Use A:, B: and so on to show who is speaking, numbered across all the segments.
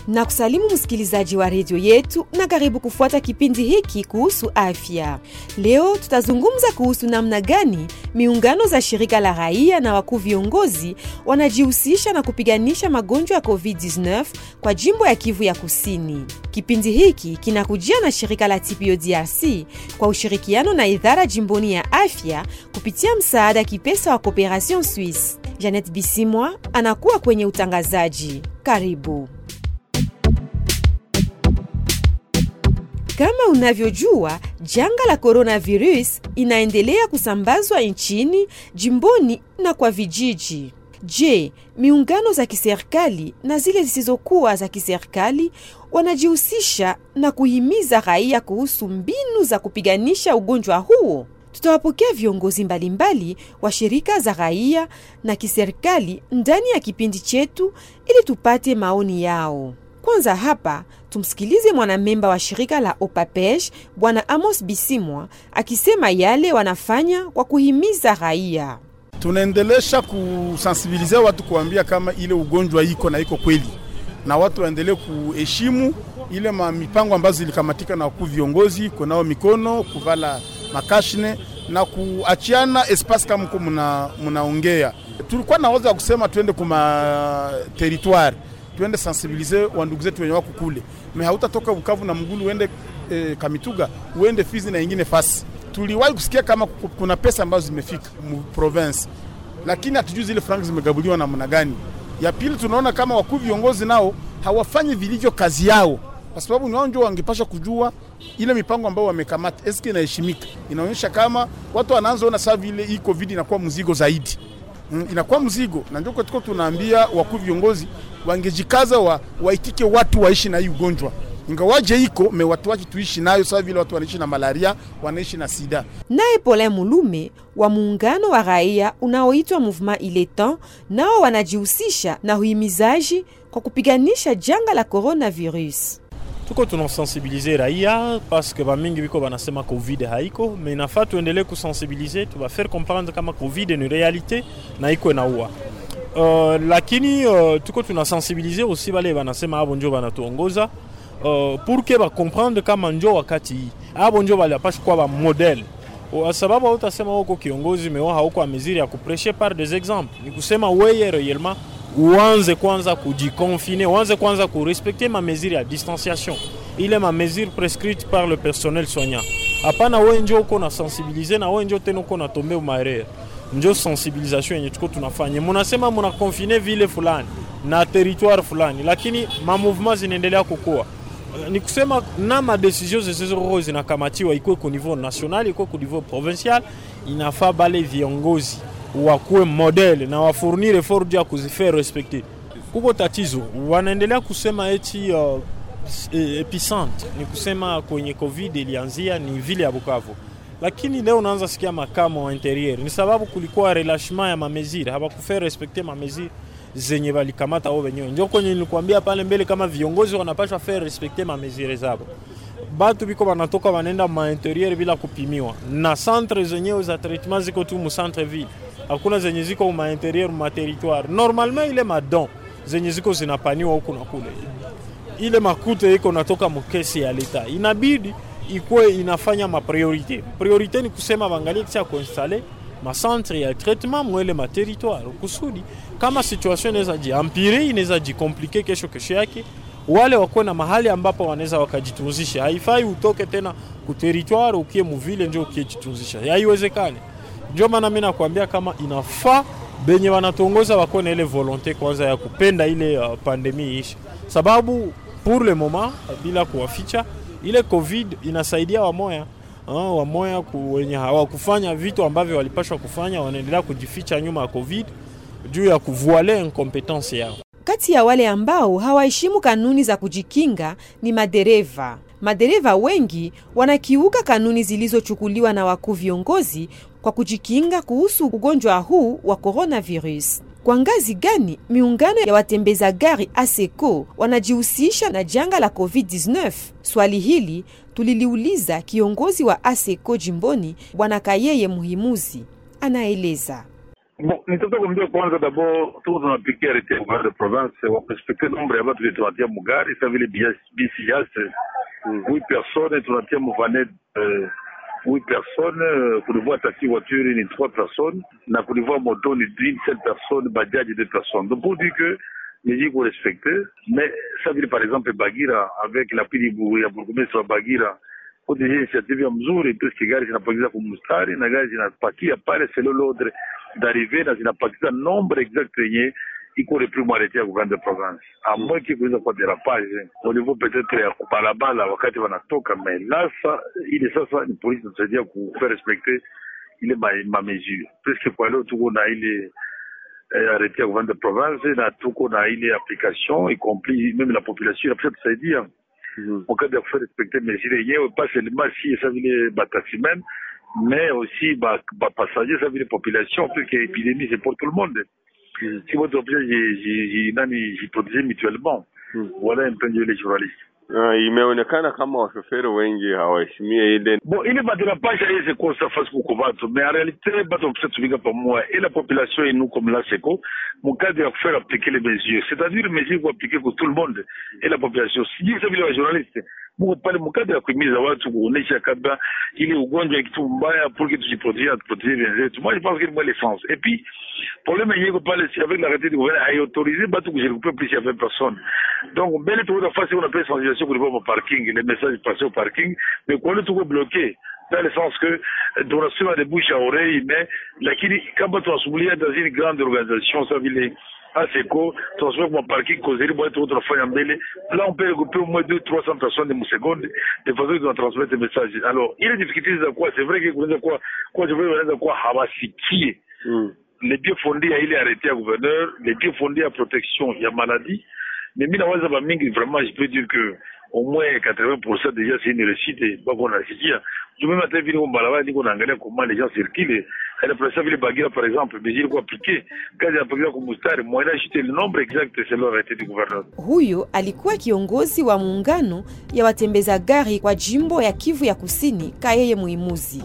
A: na kusalimu msikilizaji wa redio yetu na karibu kufuata kipindi hiki kuhusu afya. Leo tutazungumza kuhusu namna gani miungano za shirika la raia na wakuu viongozi wanajihusisha na kupiganisha magonjwa ya COVID-19 kwa jimbo ya Kivu ya Kusini. Kipindi hiki kinakujia na shirika la TPO DRC kwa ushirikiano na idara jimboni ya afya kupitia msaada kipesa wa Cooperation Suisse. Janet Bisimwa anakuwa kwenye utangazaji. Karibu. Kama unavyojua, janga la coronavirus inaendelea kusambazwa nchini, jimboni na kwa vijiji. Je, miungano za kiserikali na zile zisizokuwa za kiserikali wanajihusisha na kuhimiza raia kuhusu mbinu za kupiganisha ugonjwa huo? Tutawapokea viongozi mbalimbali wa shirika za raia na kiserikali ndani ya kipindi chetu ili tupate maoni yao. Kwanza hapa tumsikilize mwanamemba wa shirika la OPAPEJ Bwana Amos Bisimwa akisema yale wanafanya kwa kuhimiza raia.
B: Tunaendelesha kusensibilize watu kuambia kama ile ugonjwa iko na iko kweli, na watu waendelee kuheshimu ile mipango ambazo zilikamatika na wakuu viongozi, kunao mikono, kuvala makashne na kuachiana espace kama mko mnaongea. Tulikuwa na wazo ya kusema tuende kuma territoire tuende sensibilize wandugu zetu wenye wako kule, me hautatoka Bukavu na Mgulu uende e, Kamituga uende Fizi na ingine fasi. Tuliwahi kusikia kama kuna pesa ambazo zimefika mu province, lakini hatujui zile frank zimegabuliwa namna gani. Ya pili, tunaona kama wakuu viongozi nao hawafanyi vilivyo kazi yao, kwa sababu ni wao ndio wangepasha kujua ile mipango ambayo wamekamata eske inaheshimika. Inaonyesha kama watu wanaanza ona saa vile hii covid inakuwa mzigo zaidi Mm, inakuwa mzigo na ndio tuko tunaambia wakuu viongozi wangejikaza wa, waitike watu waishi na hii ugonjwa ingawaje iko me watu wake tuishi nayo sawa vile watu wanaishi na malaria wanaishi na sida.
A: Naye Pole Mulume wa muungano wa raia unaoitwa Mouvement Il est temps, nao wanajihusisha na uhimizaji kwa kupiganisha janga la coronavirus.
C: tuko tunasensibilize raia paske bamingi biko banasema covid haiko me inafaa tuendelee kusensibilize tubafaire comprendre kama covid ni realite na iko inaua uh, lakini uh, tuko tunasensibilize aussi bale banasema abo njo banatuongoza uh, purke bakomprendre kama njo wakati hii abo njo baliapashi kuwa bamodele kwa sababu hautasema huko kiongozi mewa hauko a mesure ya kupreshe par des exemples ni kusema weye réellement uanze kwanza kujikonfine, uanze kwanza kurespekte ma mesure ya distanciation, ile ma mesure prescrite par le personnel soignant. Hapana wewe njo uko na sensibilize na wewe njo tena uko na tombe umaerere, njo sensibilisation yenye tuko tunafanya. Munasema muna konfine vile fulani na territoire fulani, lakini ma mouvement zinaendelea kukua ni kusema na madesizio zisizo zinakamatiwa ikuwe ku niveau national ikuwe ku niveau provincial, inafaa bale viongozi wakuwe modele na wafurnire effort ya kuzifere respecte. Kuko tatizo, wanaendelea kusema eti uh, epicentre ni kusema kwenye covid ilianzia ni vile ya Bukavu, lakini leo unaanza sikia makamo wa interieur, ni sababu kulikuwa relashement ya mamezire, hawakufere respecte mamezire zenye walikamata wao wenyewe. Ndio kwenye nilikwambia pale mbele, kama viongozi wanapaswa faire respecter mamezire zabo batu biko banatoka banenda ma interieur bila kupimiwa, na centre zenyewe za traitement ziko tu mu centre ville, hakuna zenye ziko ma interieur ma territoire. Normalement ile madon zenye ziko zinapaniwa huku na kule, ile makute iko natoka mukesi ya leta, inabidi ikuwe inafanya ma priorite. Priorite ni kusema bangalie kisha kuinstale macentre ya traitement mwele ma territoire, kusudi kama situation inaweza jiampire, inaweza jikomplike kesho kesho yake wale wakuwe na mahali ambapo wanaweza wakajitunzisha. Haifai utoke tena ku territoire ukie muvile njo ukie jitunzisha, haiwezekani. Ndio maana mimi nakwambia kama inafaa benye wanatuongoza wakuwe na ile volonte kwanza ya kupenda ile uh, pandemi ishi, sababu pour le moment bila kuwaficha ile covid inasaidia wamoya uh, wamoya ku, wenye hawakufanya vitu ambavyo walipashwa kufanya, wanaendelea kujificha nyuma ya covid juu ya kuvuale incompetence yao.
A: Kati ya wale ambao hawaheshimu kanuni za kujikinga ni madereva. Madereva wengi wanakiuka kanuni zilizochukuliwa na wakuu viongozi kwa kujikinga kuhusu ugonjwa huu wa coronavirus. Kwa ngazi gani miungano ya watembeza gari ASECO wanajihusisha na janga la COVID-19? Swali hili tuliliuliza kiongozi wa ASECO jimboni Bwana Kayeye Muhimuzi, anaeleza.
D: Bon, nitaka kuambia kwanza d'abord tuko tunapikia arete ya gouvernement de province warespekte nombre ya batu vile tunatia mugari sa vile bisi yase huit personnes tunatia muvanet euh, huit personnes euh, kunivua taxi voiture ni trois personnes na kunivua moto ni une seule personne bajaji deux personnes donc pour dire que mesure ko respecte mais ça vile par exemple Bagira avec l'appui ya bourgmestre wa Bagira ko deja initiative ya mzuri puisque gari zinapakiza kumustari na gari zinapakia pale selo l'ordre d'arriver na zinapakiza nombre exact yenye iko repris mwaletea ya gouvernement de province a moins que kuweza kuwa derapage au niveau peut-être ya kubalabala wakati wanatoka mais là sa ile sasa ni polisi inatusaidia ku faire respecter ile ma, ma mesure puisque kwa leo tuko na ile eh, arrêté ya gouvernement de province na tuko na ile application y compris même la population inapasha tusaidia en cas de faire respecter mesure yenyewe pas seulement si ça vile bataximen mais aussi ba, ba passager ça vile population puisque épidémie c'est pour tout le monde si votre objet j'ai nani jiprotéger mutuellement voilà un peu les journalistes
E: Uh, imeonekana kama washoferi wengi hawaheshimie ile
D: bon ile baderapage aiweze kosa fasi kuko batu mais en réalité batu bakisa tumika pamoja et la population et nous comme la seco mon cadre ya kufaire appliquer les mesures c'est-à-dire mesures ku appliquer pour tout le monde et la population sijui sa vile wa journaliste muko pale mkadre ya kuhimiza watu kuonesha kabla ile ugonjwa kitu mbaya pour que tujiprotéger tuprotéger wenzetu moi je pense que ni moi l'essence et puis problème yenyewe iko pale si avec l'arrêté du gouvernement haiautorise batu kujirecouper plus ya 20 personnes donc mbele tukuta fasi on appelle sensibilisation kulipa ma parking les messages passés au parking mais kwa leo tuko bloqué dans le sens que tunasema de bouche à oreille mais lakini kama tunasumulia dans une grande organisation ça vile ASECO tunasema kwa parking kozeri bwana tuko tunafanya mbele là on peut regrouper au moins 2 300 personnes de seconde de façon que tunatransmettre des messages alors ile difficulté za kwa c'est vrai que kunaweza kuwa kwa je veux wanaweza kuwa hawasikie
E: mm.
D: les bien fondés ya ile arrêté ya gouverneur les bien fondés ya protection ya maladie mais mi nawaza bamingi vraiment je peux dire que au moins 80% déjà c'est une réussite bako nasikia je même hata vile barabara niko naangalia comment les gens circulent elle place vile Bagira par exemple mais ilikuwa appliqué kazi inapakiwa kwa mstari moja acheter le nombre exact c'est l'arrêté du gouverneur
A: Huyo alikuwa kiongozi wa muungano ya watembeza gari kwa jimbo ya Kivu ya Kusini, Kayeye Muimuzi.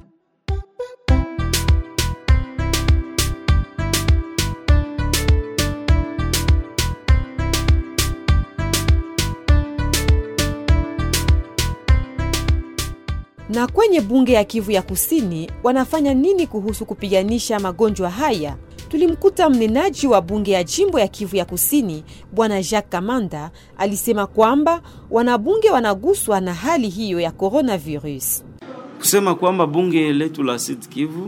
A: Na kwenye bunge ya Kivu ya Kusini wanafanya nini kuhusu kupiganisha magonjwa haya? Tulimkuta mnenaji wa bunge ya jimbo ya Kivu ya Kusini, Bwana Jacques Kamanda, alisema kwamba wanabunge wanaguswa na hali hiyo ya coronavirus.
F: kusema kwamba bunge letu la Sud Kivu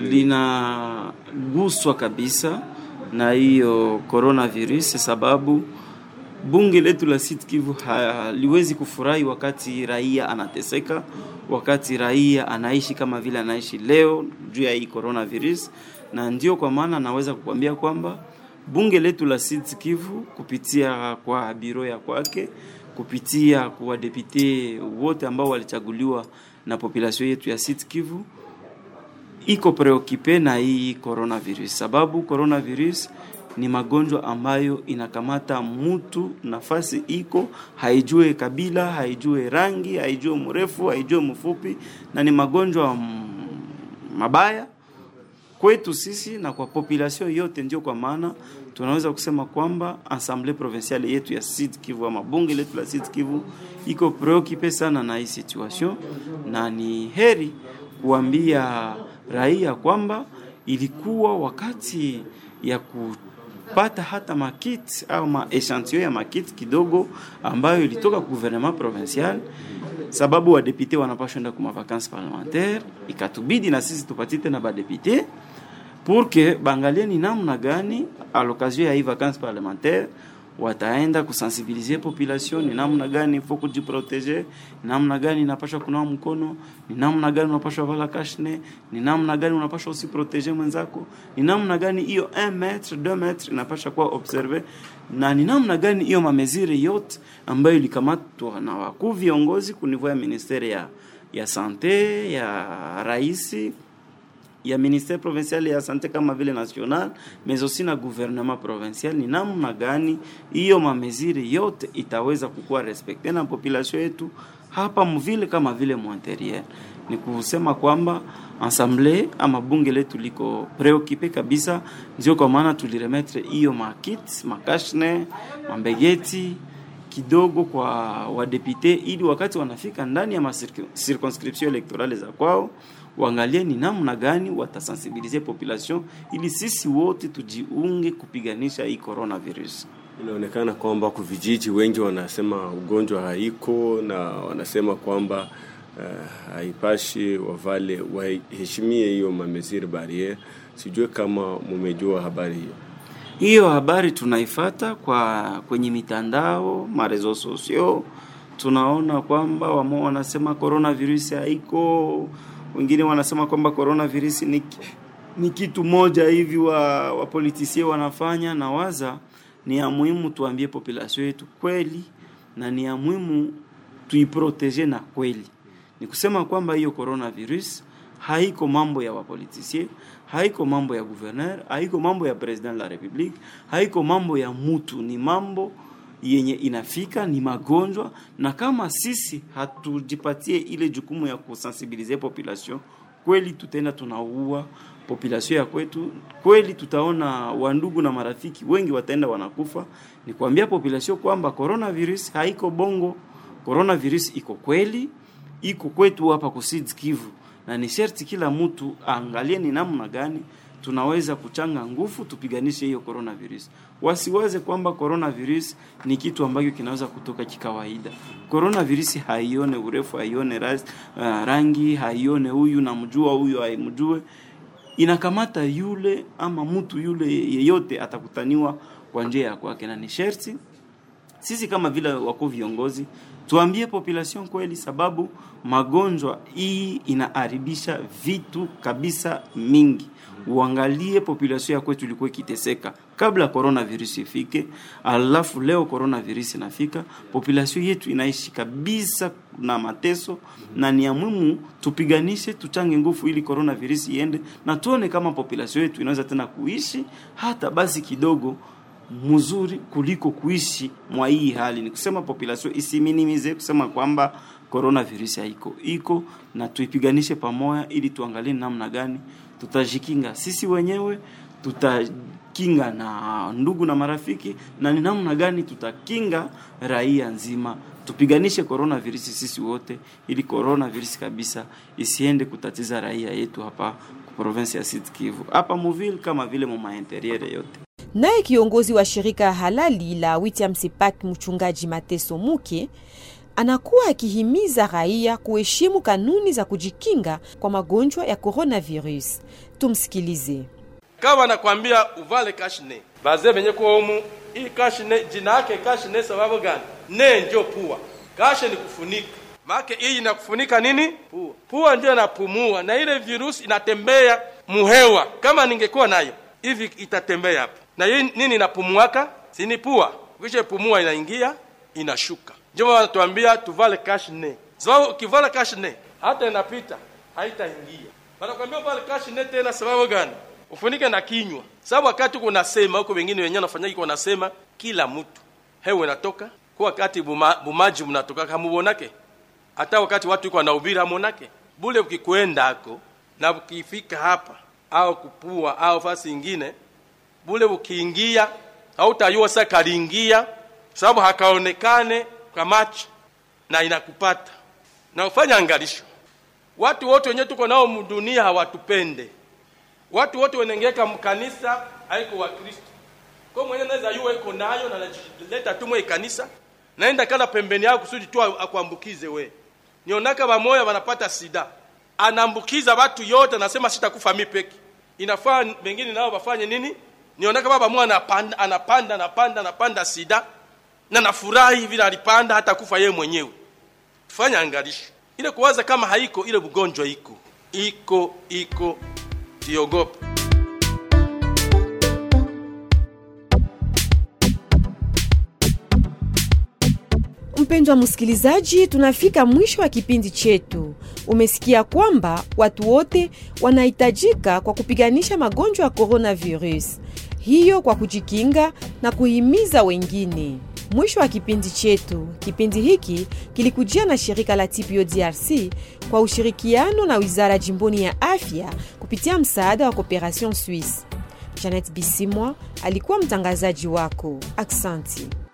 F: linaguswa kabisa na hiyo coronavirus, sababu bunge letu la Sud Kivu haliwezi kufurahi wakati raia anateseka, wakati raia anaishi kama vile anaishi leo juu ya hii coronavirus, na ndio kwa maana naweza kukwambia kwamba bunge letu la Sud Kivu kupitia kwa biro ya kwake kupitia kwa depute wote ambao walichaguliwa na population yetu ya Sud Kivu iko preokipe na hii coronavirus, sababu coronavirus ni magonjwa ambayo inakamata mtu nafasi iko, haijue kabila, haijue rangi, haijue mrefu, haijue mfupi, na ni magonjwa mm, mabaya kwetu sisi na kwa population yote. Ndio kwa maana tunaweza kusema kwamba Assemblée provinciale yetu ya Sud Kivu ama bunge letu la Sud Kivu iko preocupe sana na hii situation, na ni heri kuambia raia kwamba ilikuwa wakati ya kupata hata makit au maechantillon ya makit kidogo ambayo ilitoka ku gouvernement provincial sababu wadepute wanapashwa enda kuma vacances parlementaire, ikatubidi na sisi tupatie tena badepute pour que bangalie ni namna gani a l'occasion ya hii vacances parlementaire wataenda kusensibiliser population ni namna gani il faut kujiproteger, ni namna gani inapasha kunawa mkono, ni namna gani unapasha vala kashne, ni namna gani unapasha usiproteger mwenzako, ni namna gani hiyo 1 metre 2 metre inapasha kuwa observe, na ni namna gani hiyo mamezire yote ambayo ilikamatwa na wakuu viongozi kunivua ya ministeri ya, ya sante ya raisi ya ministère provincial ya sante kama vile national mais aussi na gouvernement provincial, ni namna gani hiyo mameziri yote itaweza kukuwa respekte na population yetu hapa mvile kama vile mwanterier. Ni kusema kwamba ensemble ama bunge letu liko preocupe kabisa, ndio kwa maana tuliremetre hiyo makit makashne mambegeti kidogo kwa wadepute, ili wakati wanafika ndani ya circonscription electorale za kwao waangalie ni namna gani watasensibilize population ili sisi wote tujiunge kupiganisha hii coronavirus.
E: Inaonekana kwamba kwa vijiji wengi wanasema ugonjwa haiko na wanasema kwamba uh, haipashi wavale waheshimie hiyo mamesiri barriere. Sijue kama mumejua habari hiyo.
F: Hiyo habari tunaifata kwa kwenye mitandao marezo sosio, tunaona kwamba wamo wanasema coronavirus haiko, wengine wanasema kwamba coronavirus ni, ni kitu moja hivi wa wapolitisie wanafanya na waza ni ya muhimu tuambie population yetu kweli, na ni ya muhimu tuiprotege na kweli. Ni kusema kwamba hiyo coronavirus haiko mambo ya wapolitisie, haiko mambo ya gouverneur, haiko mambo ya president la republique, haiko mambo ya mutu, ni mambo yenye inafika, ni magonjwa, na kama sisi hatujipatie ile jukumu ya kusensibilize population kweli, tutaenda tunaua population ya kwetu kweli, tutaona wandugu na marafiki wengi wataenda wanakufa. Ni kuambia population kwamba coronavirus haiko bongo, coronavirus iko kweli, iko kwetu hapa Kusud Kivu, na ni sherti kila mtu aangalie ni namna gani tunaweza kuchanga nguvu tupiganishe hiyo coronavirus. Wasiwaze kwamba coronavirus ni kitu ambacho kinaweza kutoka kikawaida. Coronavirus haione urefu, haione ras, uh, rangi, haione huyu namjua, huyu haimjue inakamata yule ama mtu yule yeyote atakutaniwa kwa njia ya kwake, na ni sherti sisi kama vile wako viongozi tuambie population kweli, sababu magonjwa hii inaharibisha vitu kabisa mingi. Uangalie population ya kwetu ilikuwa ikiteseka kabla coronavirus ifike, alafu leo coronavirus inafika, population yetu inaishi kabisa na mateso, na ni ya muhimu tupiganishe, tuchange nguvu ili coronavirus iende, na tuone kama population yetu inaweza tena kuishi hata basi kidogo mzuri kuliko kuishi mwa hii hali. Ni kusema population isiminimize kusema kwamba coronavirus haiko iko, na tuipiganishe pamoja, ili tuangalie namna gani tutajikinga sisi wenyewe, tutakinga na ndugu na marafiki, na ni namna gani tutakinga raia nzima. Tupiganishe coronavirus sisi wote, ili coronavirus kabisa isiende kutatiza raia yetu hapa province ya Sud Kivu, hapa Muville kama vile muma interiere yote.
A: Naye kiongozi wa shirika halali la Witiam Sepak mchungaji Mateso Muke anakuwa akihimiza raia kuheshimu kanuni za kujikinga kwa magonjwa ya coronavirus. Tumsikilize.
G: Kama nakwambia uvale kashne baze venye kuwa umu hii kashne, jina yake kashne sababu gani? Ne ndio pua, kashe ni kufunika make hii inakufunika nini? Pua. Pua ndio inapumua na ile virusi inatembea muhewa. Kama ningekuwa nayo hivi itatembea hapa na hii nini inapumuaka? Sini pua. Ukisha pumua inaingia inashuka. Ndio wanatuambia tuvale kashne, sababu ukivala kashne hata inapita haitaingia. Wanakuambia uvale kashne tena, sababu gani? Ufunike na kinywa, sababu wakati uko nasema huko, wengine wenyewe wanafanya iko nasema, kila mtu hewa inatoka kwa wakati buma, bumaji mnatoka hamubonake, hata wakati watu iko wanahubiri hamonake bule. Ukikwenda hako na ukifika hapa au kupua au fasi ingine bule ukiingia hautayua sasa kaliingia, sababu hakaonekane kwa macho na inakupata na ufanya angalisho. Watu wote wenyewe tuko nao mdunia hawatupende, watu wote wenengeka mkanisa haiko wa Kristo kwa mwenye naweza yua iko nayo na najileta tu mwe kanisa naenda kala pembeni yako kusudi tu akuambukize we. Nionaka bamoya wanapata sida, anaambukiza watu yote, anasema sitakufa mimi peke. Inafaa wengine nao wafanye nini? nionaka baba mwa anapanda anapanda anapanda anapanda sida na nafurahi vile alipanda hata kufa yeye mwenyewe. Tufanye angalisho ile kuwaza kama haiko ile mgonjwa iko iko iko, siogope.
A: Mpendwa msikilizaji, tunafika mwisho wa kipindi chetu. Umesikia kwamba watu wote wanahitajika kwa kupiganisha magonjwa ya coronavirus, hiyo kwa kujikinga na kuhimiza wengine. Mwisho wa kipindi chetu. Kipindi hiki kilikujia na shirika la TPO DRC kwa ushirikiano na wizara jimboni ya afya kupitia msaada wa Cooperation Suisse. Janet Bisimwa alikuwa mtangazaji wako. Aksanti.